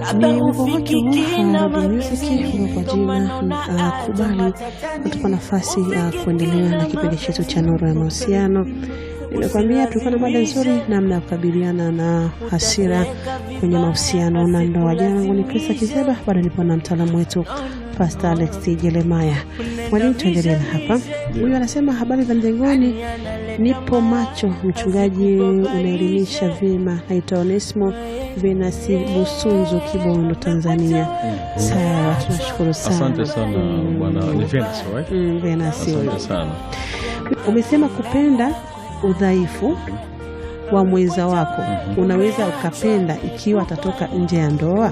Ni wimbo wake wa Music kwa jina uh, Kubali kutupa nafasi ya uh, kuendelea na kipindi chetu cha Nuru ya Mahusiano. Nilikwambia tulikuwa na mada nzuri, namna ya kukabiliana na hasira kwenye mahusiano na ndoa. Jina langu ni Krista Kizeba, bado nipo na mtaalamu wetu Pastor Alex Jeremaya. Mwalimu, tuendelee na hapa. Huyu anasema habari za mjengoni, nipo macho, mchungaji unaelimisha vyema. Naitwa Onesimo Venasi Busunzu, Kibondo, Tanzania. Sawa, tunashukuru sana. Asante sana bwana. Ni Venus, right? Mm, Venasi huyo. Asante sana. Umesema kupenda udhaifu wa mwenza wako, unaweza ukapenda ikiwa atatoka nje ya ndoa.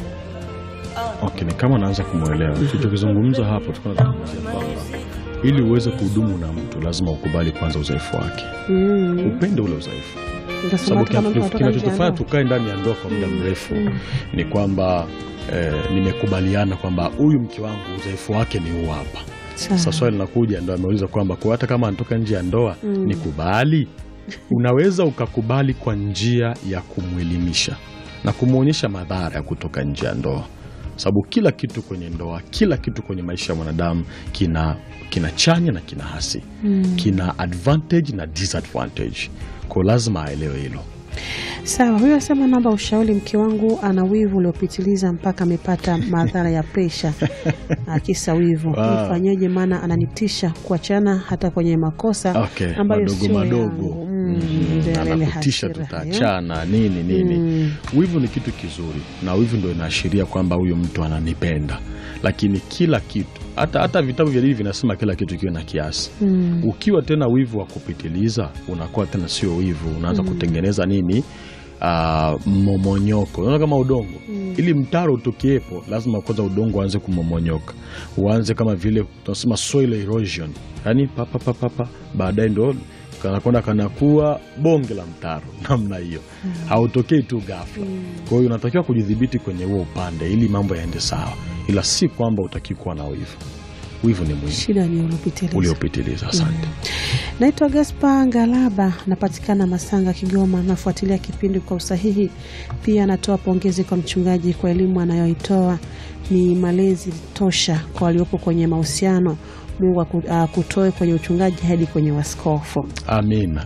Okay, ni kama naanza kumwelewa tulichokizungumza hapo. Tulikuwa tunazungumzia kwamba ili uweze kuhudumu na mtu lazima ukubali kwanza udhaifu wake, Mm. upende ule udhaifu, Utasema sababu hata kama mtu anatoka nje ya kinachotufanya ndoa. tukae ndani ya ndoa kwa muda mrefu ni kwamba eh, nimekubaliana kwamba huyu mke wangu udhaifu wake ni huu hapa. Sawa. Sasa swali linakuja, ndo ameuliza kwamba kwa hata kama anatoka nje ya ndoa ni kubali. Unaweza ukakubali kwa njia ya kumwelimisha na kumwonyesha madhara ya kutoka nje ya ndoa, sababu kila kitu kwenye ndoa, kila kitu kwenye maisha ya mwanadamu kina, kina chanya na kina hasi, kina advantage na disadvantage, kwa lazima aelewe hilo. Sawa, huyo asema naomba ushauri, mke wangu ana wivu uliopitiliza mpaka amepata madhara ya presha akisa wivu. Wow. Nifanyeje? Maana ananitisha kuachana hata kwenye makosa Okay, ambayo madogo sio madogo yangu. Mm, Mhm. ndio yale anakutisha hasira hayo. tutaachana nini nini. Mm. Wivu ni kitu kizuri, na wivu ndio inaashiria kwamba huyu mtu ananipenda, lakini kila kitu, hata hata vitabu vya dini vinasema kila kitu kiwe na kiasi. Mm. Ukiwa tena wivu wa kupitiliza, unakuwa tena sio wivu, unaanza kutengeneza nini Ah, mmomonyoko. Unaona kama udongo, ili mtaro utokiepo, lazima kwanza udongo uanze kumomonyoka, uanze kama vile tunasema soil erosion, yani papa papa papa, baadaye ndo kanakwenda kanakuwa bonge la mtaro namna hiyo. Hautokei tu ghafla. Kwa hiyo unatakiwa kujidhibiti kwenye huo upande ili mambo yaende sawa, ila si kwamba utaki kuwa na wivu. Wivu ni mwingi Shida ni uliopitiliza. uliopitiliza. Asante. Naitwa Gaspa Ngalaba, napatikana Masanga, Kigoma. Nafuatilia kipindi kwa usahihi. Pia natoa pongezi kwa mchungaji kwa elimu anayoitoa, ni malezi tosha kwa waliopo kwenye mahusiano. Mungu aku- akutoe kwenye uchungaji hadi kwenye waskofu. Amina.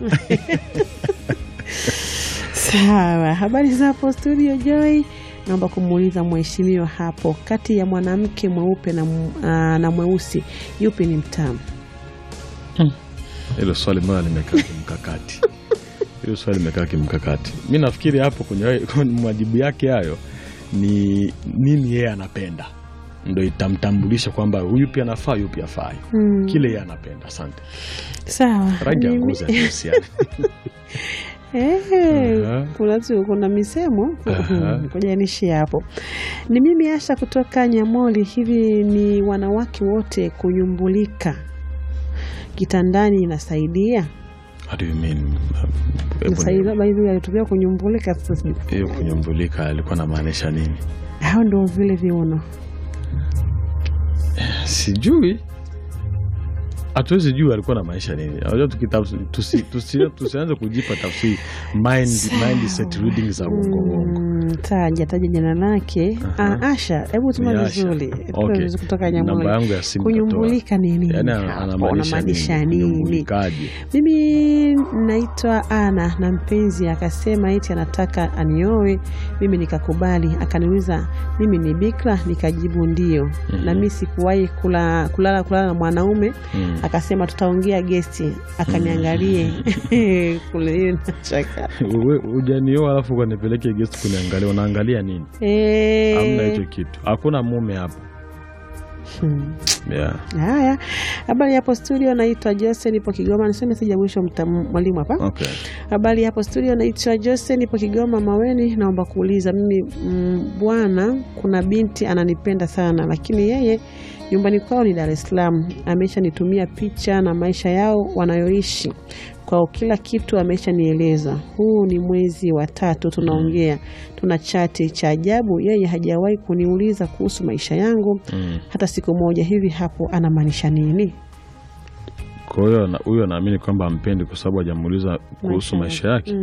Sawa, habari za hapo studio Joy. Naomba kumuuliza mheshimiwa hapo, kati ya mwanamke mweupe na, m- ah, na mweusi yupi ni mtamu? Hilo swali mbona limekaa kimkakati? Hilo swali limekaa kimkakati. Mi nafikiri hapo kwenye kwenye majibu yake hayo ni nini yeye anapenda, ndo itamtambulisha kwamba huyu pia anafaa, huyu pia afai, Hmm. kile yeye anapenda. Asante. Sawa, Rangi ya mimi- ngozi hazihusiani. Eh, Aha. kuna tu kuna misemo Aha. ngoja nishi hapo. Ni mimi Asha kutoka Nyamoli. Hivi ni wanawake wote kunyumbulika kitandani inasaidia? What do you mean? Hebu Inasaidia ni- by the way, alitumia kunyumbulika. Sasa sijui hiyo kunyumbulika alikuwa anamaanisha nini? hao ndio vile viuno. Sijui, hatuwezi jua alikuwa na maisha nini. Unajua tukitafs- tusi- tusi- tusianze kujipa tafsiri mind, mindset reading za uongo uongo. Mm, taja taja jina lake. Aha. Ah, Asha, hebu tuma Ni Asha. vizuri. Tuma Okay. vizuri kutoka Namba Nyamoli. yangu ya simu nitatoa. Kunyumbulika ni nini? Yaani hapo? anamaanisha Unamaanisha nini? nini? Kunyumbulikaje? Mimi naitwa Ana na mpenzi akasema eti anataka anioe, mimi nikakubali. Akaniuliza mimi ni bikra, nikajibu ndio. Na mimi sikuwahi kula, kulala kulala na mwanaume. Mm. Akasema tutaongea gesti, akaniangalie kule nachaka Wewe hujanioa alafu ukanipeleke guest kuniangalia, unaangalia nini? Eh, Hamna hicho kitu, hakuna mume hapo. hmm. Yeah. Haya, habari hapo studio, naitwa Jose, nipo Kigoma. Niseme sija mwisho mta- mwalimu hapa. Okay. Habari hapo studio, naitwa Jose, nipo Kigoma Maweni. Naomba kuuliza mimi, mm, bwana, kuna binti ananipenda sana, lakini yeye nyumbani kwao ni Dar es Salaam. Ameshanitumia picha na maisha yao wanayoishi kwao, kila kitu ameshanieleza. Huu ni mwezi wa tatu tunaongea, tuna chati. Cha ajabu, yeye hajawahi kuniuliza kuhusu maisha yangu Mm. hata siku moja. Hivi hapo anamaanisha nini? Kwa hiyo na- huyo anaamini kwamba ampendi kwa sababu hajamuuliza kuhusu Maisha maisha yake.